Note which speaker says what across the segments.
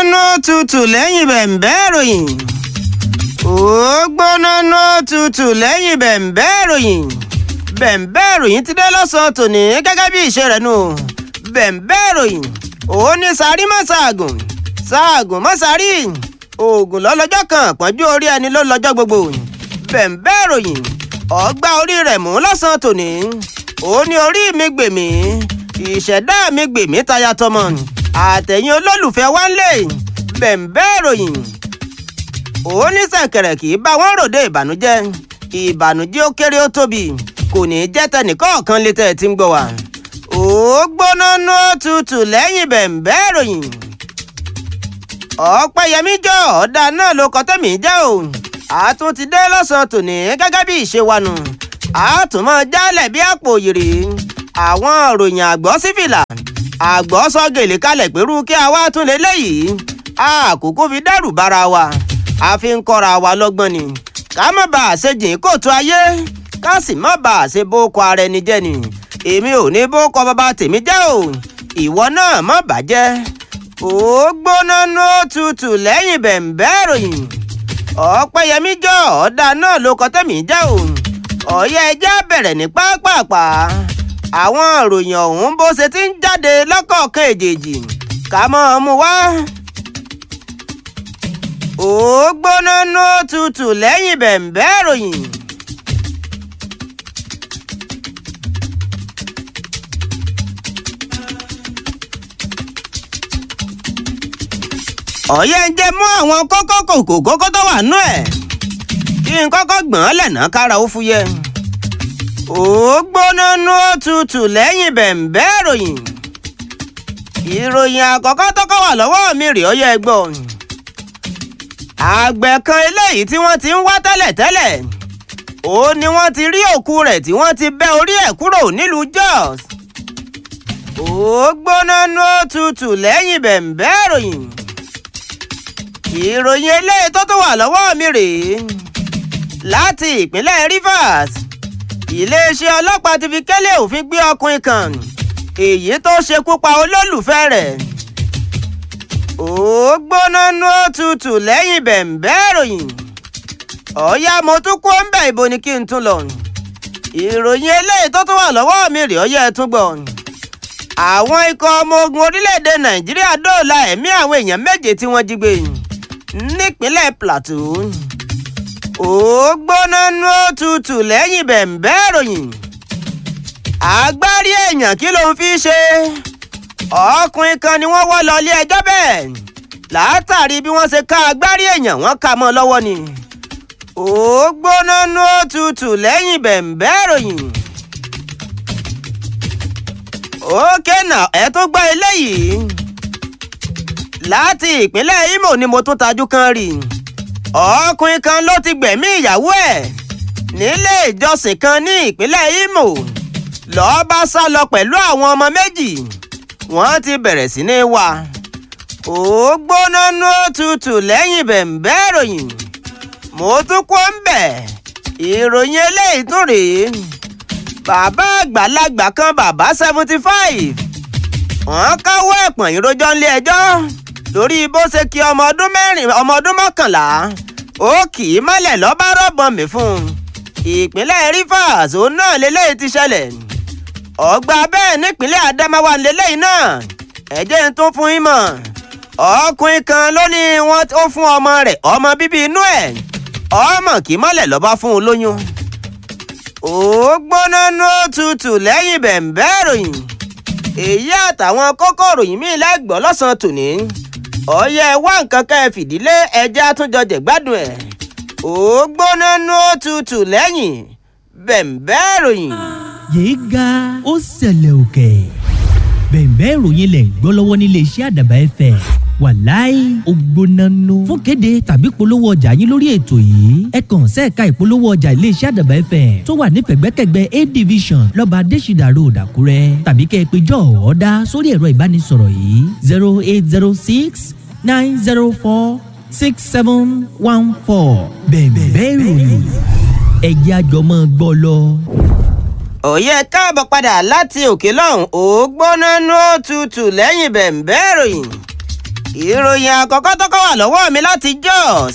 Speaker 1: nú tutù lẹ́yìn bẹ̀m̀bẹ́ ìròyìn. ó gbóná nú tutù lẹ́yìn bẹ̀m̀bẹ́ ìròyìn. bẹ̀m̀bẹ́ ìròyìn ti dé lọ́sàn-án tòní gẹ́gẹ́ bí ìṣe rẹ̀ nù. bẹ̀m̀bẹ́ ìròyìn òun ní sáré mọ́ ṣaàgùn ṣaàgùn mọ́ sáré oògùn lọ́lọ́jọ́ kan pọ́njú orí ẹni ló lọ́jọ́ gbogbo. bẹ̀m̀bẹ́ ìròyìn ọgbà orí rẹ̀ mú lọ́sàn-án tòní. ó ní orí mi gbèmí ìṣẹ̀dá mi gbèmí taya tọmọ àtẹ̀yìn olólùfẹ́ wa ń lè bẹ̀m̀bẹ́ ìròyìn òun ní sẹ̀kẹ̀rẹ̀ kì í bá wọn ròde ìbànújẹ́ ìbànújẹ́ ó kéré ó tóbi kò ní í jẹ́ tẹnìkọ̀ọ̀kan létẹ̀ tí ń gbọ́ wa ó gbóná nú tutù lẹ́yìn bẹ̀m̀bẹ́ ìròyìn ọ̀pẹ̀yẹmí jọ ọ̀dà náà ló kọ́ tẹ̀mí jẹ́ o àtún ti dé lọ́sàn-án tòní gẹ́gẹ́ bí ìṣe wa nù àtúmọ̀ jálẹ̀ bí àpò òyìrì àwọn òròyìn àgbọ̀ sífìlà àgbọ̀ sọ gèlè kalẹ̀ pẹ̀lú kí a wá tún lé léyìí àkókò fi dẹ́rù bara wa a fi ń kọ́ra wa lọ́gbọ́n ni ká má bàa ṣe jìn kóòtù ayé ká sì má bàa ṣe bókọ ara ẹni jẹ́ ni èmi ò ní bókọ bàbá tèmi jẹ́ o ìwọ náà má bàjẹ́ ó gbóná ní tutù lẹ́yìn bẹ̀m̀bẹ́ ìròyìn ọ̀pẹ̀yẹmí jọ ọ̀dà náà ló kọ́ tẹ̀mí jẹ́ o ọ̀yẹ́ ẹjẹ́ bẹ̀rẹ̀ ní pápápá àwọn ìròyìn ọ̀hún bó ṣe ti ń jáde lọ́kọ̀ọ̀kan èjèèjì ká mọ́ ọ mú wá. ó gbóná ní tutù lẹ́yìn bẹ̀m̀bẹ́ ìròyìn. ọ̀yẹ́ ń jẹ́ mú àwọn kókó kòkó kókó tó wà nú ẹ̀ kí n kọ́kọ́ gbọ̀n lẹ̀nà kára ó fúyẹ́ ó gbóná nú òtútù lẹ́yìn bẹ̀m̀bẹ́ ìròyìn ìròyìn àkọ́kọ́ tọ́kọ́ wà lọ́wọ́ mi rèé ọyẹ́ ẹgbọ́ àgbẹ̀ kan eléyìí tí wọ́n ti ń wá tẹ́lẹ̀tẹ́lẹ̀ ó ní wọ́n ti rí òkú rẹ̀ tí wọ́n ti bẹ́ orí ẹ̀ kúrò nílùú Jos ó gbóná nú òtútù lẹ́yìn bẹ̀m̀bẹ́ ìròyìn ìròyìn eléyìí tó tún wà lọ́wọ́ mi rèé láti ìpínlẹ̀ Rivers iléeṣẹ́ ọlọ́pàá ti fi kẹ́lẹ́ òfin gbé ọkùnrin kan èyí tó ṣekú pa olólùfẹ́ rẹ̀ ó gbóná nú òtútù lẹ́yìn bẹ̀m̀bẹ́ ìròyìn ọ̀ya mo tún kó ń bẹ̀ ibo ni kí n tún lọ ìròyìn eléyìí tó tún wà lọ́wọ́ mi rèé ọyẹ́ ẹ tún gbọ́ àwọn ikọ̀ ọmọ ogun orílẹ̀-èdè Nàìjíríà dóòlà ẹ̀mí àwọn èèyàn méje tí wọ́n jí gbé nípínlẹ̀ Plateau ó gbóná nú òtútù lẹ́yìn bẹ̀m̀bẹ́ ìròyìn agbárí èèyàn kí ló ń fi ṣe ọkùnrin kan ni wọ́n wọ́ lọ ilé ẹjọ́ bẹ́ẹ̀ látàrí bí wọ́n ṣe ká agbárí èèyàn wọ́n ká mọ́ lọ́wọ́ ni ó gbóná nú òtútù lẹ́yìn bẹ̀m̀bẹ́ ìròyìn ókè náà ẹ tó gbọ́ eléyìí láti ìpínlẹ̀ Imo ni mo tún tajú kan rí ọkùnrin kan ló ti gbẹ̀mí ìyàwó ẹ̀ nílé ìjọsìn kan ní ìpínlẹ̀ Imo lọ́ọ́ bá sá lọ pẹ̀lú àwọn ọmọ méjì wọ́n ti bẹ̀rẹ̀ sí ní wá ó gbóná nú òtútù lẹ́yìn bẹ̀m̀bẹ́ ìròyìn mo tún kó ń bẹ̀ ìròyìn eléyìí tún rèé bàbá àgbàlagbà kan bàbá seventy five wọ́n káwọ́ ẹ̀pọ̀n ìrojọ́ nílé ẹjọ́ lórí bó ṣe kí ọmọ ọdún mẹ́rin ọmọ ọdún mọ́kànlá ó kì í mọ́lẹ̀ lọ́ba rọ́bọ̀n mi fún un ìpínlẹ̀ Rivers òun náà lélẹ́yìí ti ṣẹlẹ̀ ọgbà bẹ́ẹ̀ nípínlẹ̀ Adamawa lélẹ́yìí náà ẹ̀jẹ̀ ń tún fún yín mọ̀ ọkùnrin kan ló ní wọ́n ó fún ọmọ rẹ̀ ọmọ bíbí inú ẹ̀ ọmọ kì í mọ́lẹ̀ lọ́ba fún un lóyún ó gbóná nú òtútù lẹ́yìn bẹ̀m̀bẹ́ ìròyìn èyí àtàwọn kókó ìròyìn míì lẹ́gbọ̀ọ́ lọ́sàn-án tòní ọ̀yẹ́ wá nǹkan ká ẹ fìdílé ẹja àtúnjọ jẹ̀gbádùn ẹ̀ ó gbóná nú òtútù lẹ́yìn bẹ̀m̀bẹ́ ìròyìn.
Speaker 2: yéé ga ó ṣẹlẹ̀ òkè bẹ̀m̀bẹ́ ìròyìn lẹ̀ ń gbọ́ lọ́wọ́ nílé iṣẹ́ àdàbà ẹ̀fẹ̀ wàláì ògbónánú fún kéde tàbí polówó ọjà yín lórí ètò yìí ẹ kàn sẹ́ẹ̀ka ìpolówó ọjà iléeṣẹ́ àdàbà ẹ̀fẹ̀ tó wà ní pẹ̀gbẹ́kẹ̀gbẹ́ a division lọ́ba adésìdà road àkúrẹ́ tàbí kẹ́ ẹ pé jọ́ ọ̀ọ́dá sórí ẹ̀rọ ìbánisọ̀rọ̀ yìí zero eight zero six nine zero four six seven one four bẹ̀m̀bẹ́ ìròyìn ẹ̀jẹ̀ àjọmọ́ gbọ́ lọ.
Speaker 1: òye káàbọ̀ padà láti òkè lọ́hùn ó gbóná nú òtútù lẹ́yìn bẹ̀m̀bẹ́ ìròyìn ìròyìn àkọ́kọ́ tó kọ́ wà lọ́wọ́ mi láti Jos.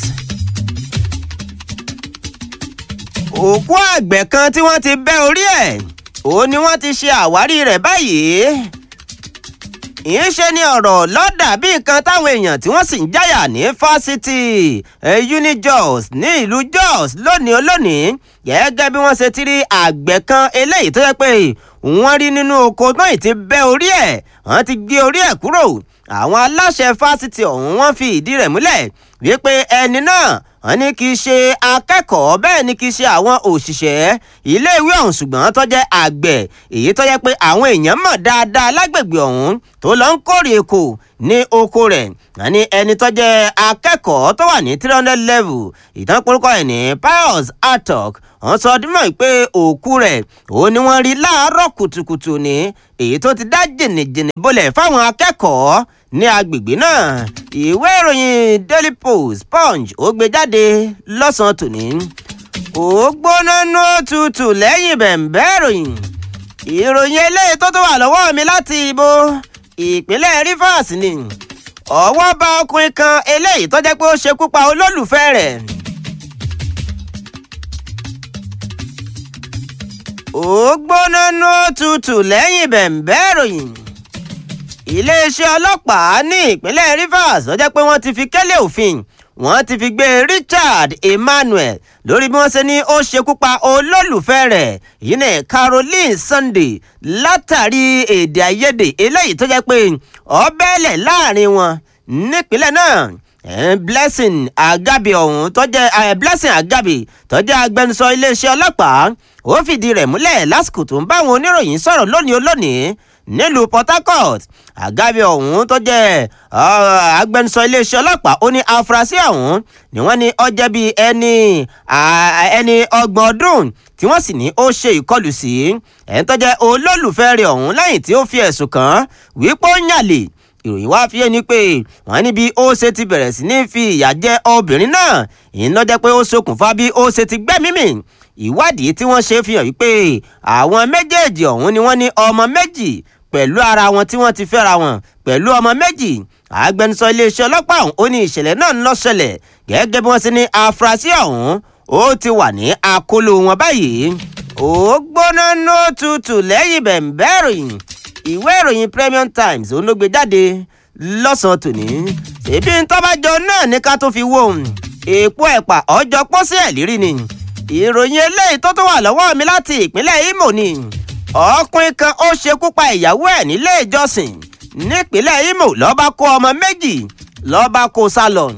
Speaker 1: òkú àgbẹ̀ kan tí wọ́n ti bẹ́ orí ẹ̀ òun ni wọ́n ti ṣe àwárí rẹ̀ báyìí. ìyẹn ṣe ni ọ̀rọ̀ lọ́dà bí nǹkan táwọn èèyàn tí wọ́n sì ń jáyà ní fásitì UniJos ní ìlú Jos lónìí olónìí gẹ́gẹ́ bí wọ́n ṣe ti rí àgbẹ̀ kan eléyìí tó yẹ pé wọ́n rí nínú oko náà ti bẹ́ orí ẹ̀ wọ́n ti gé orí ẹ̀ kúrò àwọn aláṣẹ fásitì ọ̀hún wọ́n fi ìdí rẹ̀ múlẹ̀ wípé ẹni náà wọ́n ní kì í ṣe akẹ́kọ̀ọ́ bẹ́ẹ̀ ni kì í ṣe àwọn òṣìṣẹ́ iléèwé ọ̀hún ṣùgbọ́n tó jẹ́ àgbẹ̀ èyí tó yẹ pé àwọn èèyàn mọ̀ dáadáa lágbègbè ọ̀hún tó lọ ń kórè èkó ní oko rẹ̀ wọ́n ní ẹni tó jẹ́ akẹ́kọ̀ọ́ tó wà ní three hundred level ìtàn porúkọ ẹ̀ ní Pius Atok wọ́n sọ ọdún mọ́ pé òkú rẹ̀ òun ni wọ́n rí láàárọ̀ kùtùkùtù ní èyí tó ti dá jìnnìjìnnì bolẹ̀ fáwọn akẹ́kọ̀ọ́ ní agbègbè náà ìwé ìròyìn Daily Post Punch ó gbé jáde lọ́sàn-án tòní ó gbóná nú tutù lẹ́yìn bẹ̀ǹbẹ́ ìròyìn ìròyìn eléyìí tó tó wà lọ́wọ́ mi láti ibo ìpínlẹ̀ Rivers ni ọwọ́ bá ọkùnrin kan eléyìí tó jẹ́ pé ó ṣekú pa olólùfẹ́ rẹ̀. ó gbóná nú tutù lẹ́yìn bẹ̀ǹbẹ́ ìròyìn iléeṣẹ́ ọlọ́pàá ní ìpínlẹ̀ Rivers ó jẹ́ pé wọ́n ti fi kẹ́lẹ́ òfin wọ́n ti fi gbé Richard Emmanuel lórí bí wọ́n ṣe ní ó ṣekú pa olólùfẹ́ rẹ̀ yìí ní Caroline Sunday látàrí èdè àìyedè eléyìí tó jẹ́ pé ó bẹ́ẹ̀lẹ̀ láàrin wọn nípínlẹ̀ náà Blessing Agabi ọ̀hún tó jẹ́ Blessing Agabi tó jẹ́ agbẹnusọ iléeṣẹ́ ọlọ́pàá ó fìdí rẹ̀ múlẹ̀ lásìkò tó ń bá àwọn oníròyìn sọ̀rọ̀ lónìí olónìí nílùú Port Harcourt Agabi ọ̀hún tó jẹ́ agbẹnusọ iléeṣẹ́ ọlọ́pàá ó ní afurasí ọ̀hún ni wọ́n ní ó jẹ́ bíi ẹni ẹni ọgbọ̀n ọdún tí wọ́n sì ní ó ṣe ìkọlù sí ẹni tó jẹ́ olólùfẹ́ rẹ̀ ọ̀hún lẹ́yìn tí ó fi ẹ̀sùn kàn án wípé ó ń yàlè ìròyìn wá fi ẹni pé wọ́n níbi ó ṣe ti bẹ̀rẹ̀ sí ní fi ìyà jẹ obìnrin náà ìyẹn ló jẹ́ pé ó ṣokùnfà bí ó ṣe ti gbẹ́mí mì ìwádìí tí wọ́n ṣe fi hàn wípé àwọn méjèèjì ọ̀hún ni wọ́n ní ọmọ méjì pẹ̀lú ara wọn tí wọ́n ti fẹ́ra wọn pẹ̀lú ọmọ méjì agbẹnusọ iléeṣẹ́ ọlọ́pàá ọ̀hún ó ní ìṣẹ̀lẹ̀ náà ń lọ ṣẹlẹ̀ gẹ́gẹ́ bí wọ́n ṣe ní afurasí ọ̀hún ó ti wà ní àkóló wọn báyìí ó gbóná nó tutù lẹ́yìn bẹ̀ǹbẹ́ ìròyìn ìwé ìròyìn Premium Times ó ló gbé jáde lọ́sàn-án tòní ṣèbí ntọ́bàjọ náà ní ká tó fi wò èèpo ẹ̀pà ọjọ́ pósí ẹ̀ lírí ni ìròyìn eléyìí tó tó wà lọ́wọ́ mi láti ìpínlẹ̀ Imo ni ọkùnrin kan ó ṣekú pa ìyàwó ẹ̀ nílé ìjọsìn nípínlẹ̀ Imo ló bá kó ọmọ méjì ló bá kó sá lọ.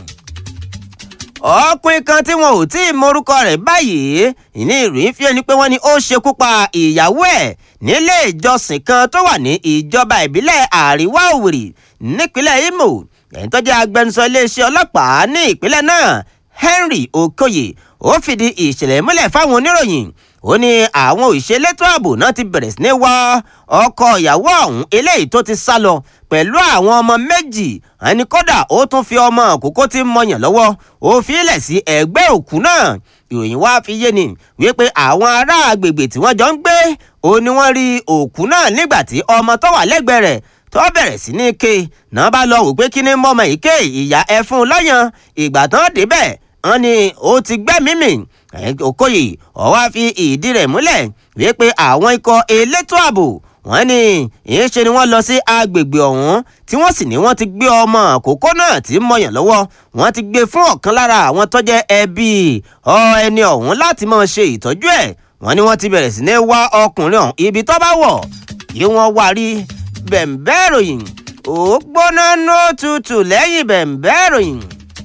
Speaker 1: ọkùnrin kan tí wọn ò tí ì morúkọ rẹ̀ báyìí ìní ìròyìn fi ẹni pé wọ́n ní ó ṣekú pa ìyàwó ẹ̀ nílé ìjọsìn kan tó wà ní ìjọba ìbílẹ̀ àríwá Òwìrì nípínlẹ̀ Imo ẹni tó jẹ́ agbẹnusọ iléeṣẹ́ ọlọ́pàá ní ìpínlẹ̀ náà Henry Okoye ó fìdí ìṣẹ̀lẹ̀ múlẹ̀ fáwọn oníròyìn ó ní àwọn òṣèlétò ààbò náà ti bẹ̀rẹ̀ sí ní wá ọkọ ìyàwó ọ̀hún eléyìí tó ti sá lọ pẹ̀lú àwọn ọmọ méjì ẹni kódà ó tún fi ọmọ àkókò tí ń mọyàn lọ́wọ́ ó fi ilẹ̀ sí ẹ̀gbẹ́ òkú náà ìròyìn wá fi yé ni wípé àwọn ará agbègbè tí wọ́n jọ ń gbé ó ní wọ́n rí òkú náà nígbà tí ọmọ tó wà lẹ́gbẹ̀ẹ́ rẹ̀ tó bẹ̀rẹ̀ sí ní ké náà bá lọ wò pé kí ni mọ́mọ́ yìí ké ìyá ẹ fún un lọ́yàn ìgbà tán débẹ̀ wọ́n ní ó ti gbẹ́mìí mì Okoye ó wá fi ìdí rẹ̀ múlẹ̀ wípé àwọn ikọ̀ elétò ààbò wọ́n ní ìṣe ni wọ́n lọ sí agbègbè ọ̀hún tí wọ́n sì ní wọ́n ti gbé ọmọ àkókò náà tí ń mọyàn lọ́wọ́ wọ́n ti gbé fún ọ̀kan lára àwọn tó jẹ́ ẹbí ọ ẹni ọ̀hún láti máa ṣe ìtọ́jú ẹ̀ wọ́n ní wọ́n ti bẹ̀rẹ̀ sí ní wá ọkùnrin ọ̀hún ibi tó bá wọ̀ kí wọ́n wá rí bẹ̀ǹbẹ́ ìròyìn ó gbóná ní òtútù lẹ́yìn bẹ̀ǹbẹ́ ìròyìn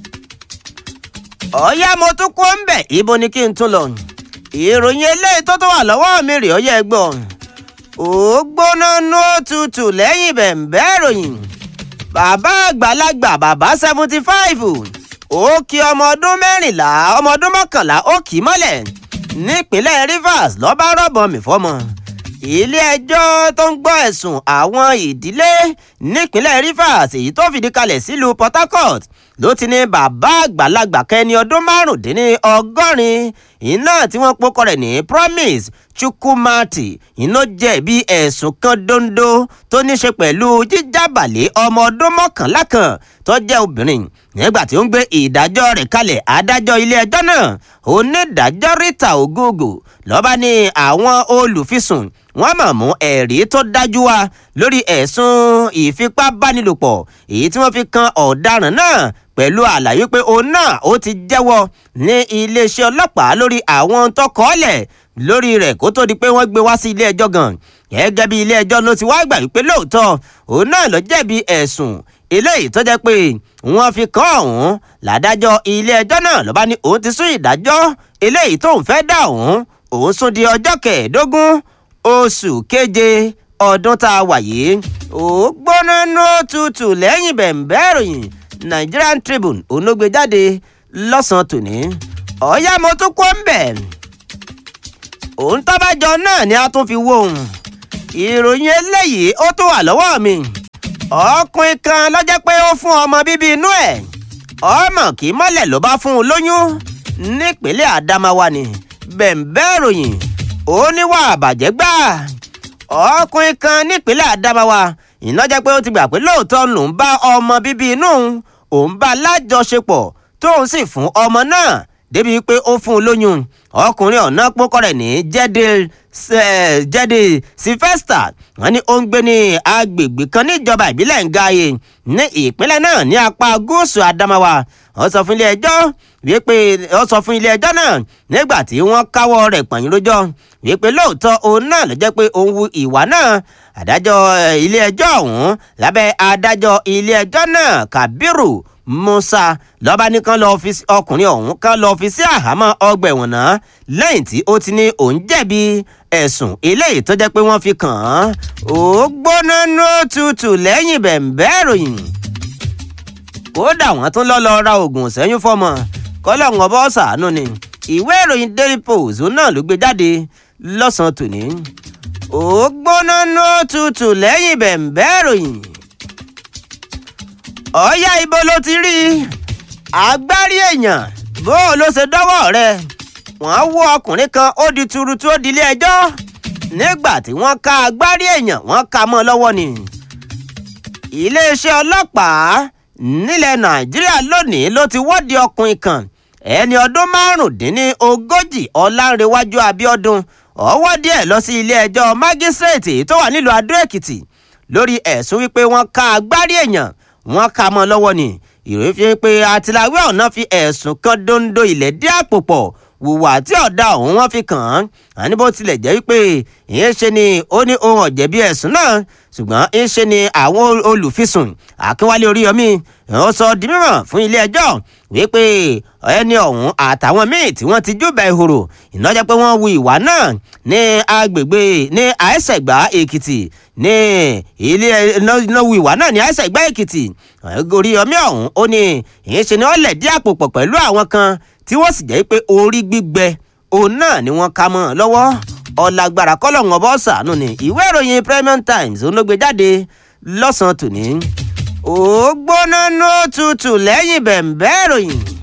Speaker 1: ọ̀yá mo tún kó ń bẹ̀ ibo ni kí n tún lọ ìròyìn eléyìí tó tó wà lọ́wọ́ mi rèé ọyẹ́ gbọ́ ó gbóná nú òtútù lẹ́yìn bẹ̀ǹbẹ́ ìròyìn bàbá àgbàlagbà bàbá seventy five ó kí ọmọ ọdún mẹ́rìnlá ọmọ ọdún mọ́kànlá ó kì í mọ́lẹ̀ nípínlẹ̀ Rivers lọ́ba rọ̀bọ̀n mi fọ́mọ ilé-ẹjọ́ tó ń gbọ́ ẹ̀sùn àwọn ìdílé nípínlẹ̀ Rivers èyí tó fìdí kalẹ̀ sílùú Port Harcourt ló ti ní bàbá àgbàlagbà kẹni ọdún márùndínní ọgọ́rin iná tí wọ́n pokọ rẹ̀ ní Promise chukwumati iná jẹ̀bi ẹ̀sùn kan dondo tó ní ṣe pẹ̀lú jíjábàlẹ̀ ọmọ ọdún mọ́kànlá kan tó jẹ́ obìnrin nígbà tí ó ń gbé ìdájọ́ rẹ̀ kalẹ̀ adájọ́ ilé-ẹjọ́ náà onídàájọ́ rita ogogo lọ́ba ní àwọn olùfisùn wọ́n mọ̀ mú ẹ̀rí tó dájú wá lórí ẹ̀sùn ìfipábánilòpọ̀ èyí tí wọ́n fi kan ọ̀daràn náà pẹ̀lú àlàyé pé òun náà ó ti jẹ́wọ́ ní iléeṣẹ́ ọlọ́pàá lórí àwọn tó kọ́ọ̀lẹ̀ lórí rẹ̀ kó tó di pé wọ́n gbé wá sí ilé ẹjọ́ gan gẹ́gẹ́ bí ilé ẹjọ́ ló ti wá gbà wípé lóòótọ́ òun náà ló jẹ̀bi ẹ̀sùn eléyìí tó jẹ́ pé wọ́n fi kàn ọ̀hún làdájọ́ ilé ẹjọ́ náà ló bá ní òun ti sún ìdájọ́ eléyìí tóun fẹ́ dá òun òun sún di ọjọ́ kẹẹ̀ẹ́dógún oṣù keje ọdún tá a wà yìí ó gbóná nó tutù lẹ́yìn bẹ̀ǹbẹ́ ìròyìn Nigerian Tribune onógbè jáde lọ́sàn-án tòní ọ̀ọ́yá mo tún kó ń bẹ̀ òun tábàjọ náà ni a tún fi wó òun ìròyìn eléyìí ó tún wà lọ́wọ́ mi ọkùnrin kan lọ́jọ́ pé ó fún ọmọ bíbí inú ẹ̀ ọmọ kì í mọ́lẹ̀ ló bá fún un lóyún nípínlẹ̀ Adamawa ni bẹ̀ǹbẹ́ ìròyìn ó níwà àbàjẹ́ gbà ọkùnrin kan nípínlẹ̀ Adamawa iná jẹ́ pé ó ti gbà pé lóòótọ́ lòún bá ọmọ bíbí inú òun bá lájọṣepọ̀ tóun sì fún ọmọ náà débi pé ó fún un lóyún ọkùnrin ọ̀nà pókọ́ rẹ̀ ní jẹ́dẹ̀ sylvester wọ́n ní ó ń gbé ní agbègbè kan níjọba ìbílẹ̀ Ngaye ní ìpínlẹ̀ náà ní apá gúúsù Adamawa ó sọ fún ilé ẹjọ́ wípé ó sọ fún ilé ẹjọ́ náà nígbà tí wọ́n káwọ́ rẹ̀ pọ̀nyìn lójọ́ wípé lóòótọ́ òun náà ló jẹ́ pé òun wu ìwà náà adájọ́ ilé ẹjọ́ ọ̀hún lábẹ́ adájọ́ ilé ẹjọ́ náà Kabiru Musa lọ́ba ní kán lọ́ọ́ fi ọkùnrin ọ̀hún kán lọ́ọ́ fi sí àhámọ́ ọgbà ẹ̀wọ̀n náà lẹ́yìn tí ó ti ní òun jẹ̀bi ẹ̀sùn eléyìí tó jẹ́ pé wọ́n fi kàn án ó gbóná nó tutù lẹ́yìn bẹ̀ǹbẹ́ ìròyìn kódà wọ́n tún lọ́ lọ́ọ́ ra oògùn sẹ́yìn fọ́mọ kọ́lọ́ọ̀n ọbọ̀ ṣàánú ni ìwé ìròyìn Daily Post náà ló gbé jáde lọ́sàn-án tòní ó gbóná nó tutù lẹ́yìn bẹ̀ǹbẹ́ ìròyìn ọ̀ọ́yá ibo ló ti rí i agbárí èèyàn bó o ló ṣe dọ́wọ́ rẹ̀ wọ́n wọ́ ọkùnrin kan ó di tuurutu ó di ilé ẹjọ́ nígbà tí wọ́n ká agbárí èèyàn wọ́n ká mọ́ lọ́wọ́ ni. iléeṣẹ́ ọlọ́pàá nílẹ̀ nàìjíríà lónìí ló ti wọ́de ọkùnrin kan ẹni ọdún márùndínlógójì ọlánrewájú abíọ́dún ọwọ́ díẹ̀ lọ sí ilé ẹjọ́ mágísírèètì tó wà nílùú adó èkìtì lórí ẹ̀sùn wípé wọ́n ká agbárí èèyàn wọ́n ká mọ́ lọ́wọ́ ni ìròyìn fi pé àtìláwé ọ̀nà fi ẹ̀sùn kan dondo ilẹ̀ dí àpò pọ̀ wùwà tí ọ̀dà ọ̀hún wọ́n fi kàn án àní bó tilẹ̀ jẹ́ wípé ìyẹn ṣe ni ó ní ohun ọ̀jẹ̀bi ẹ̀sùn náà ṣùgbọ́n ń ṣe ni àwọn olùfisùn akínwálé oríyọmí ó sọ di mímọ̀ fún ilé ẹjọ́ wípé ẹni ọ̀hún àtàwọn míì tí wọ́n ti júbà ìhòrò ìnájẹ́ pé wọ́n wu ìwà náà ní agbègbè ní àìsẹ̀gbá èkìtì ní ilé iná wu ìwà náà ní àìsẹ̀gbá èkìtì oríyọmí ọ̀hún ó ní ìyẹn ṣe ni wọ́n lẹ̀ dí àpò pọ̀ pẹ̀lú àwọn kan tí wọ́n sì jẹ́ pé orí gbígbẹ òun náà ni wọ́n ká mọ́ ọ lọ́wọ́ ọ̀làgbàrà kọ́lọ̀ǹ ọ̀bọ̀ ṣàánú ni ìwé ìròyìn Premium Times òun ló gbé jáde lọ́sàn-án tòní ó gbóná nó tutù lẹ́yìn bẹ̀ǹbẹ́ ìròyìn.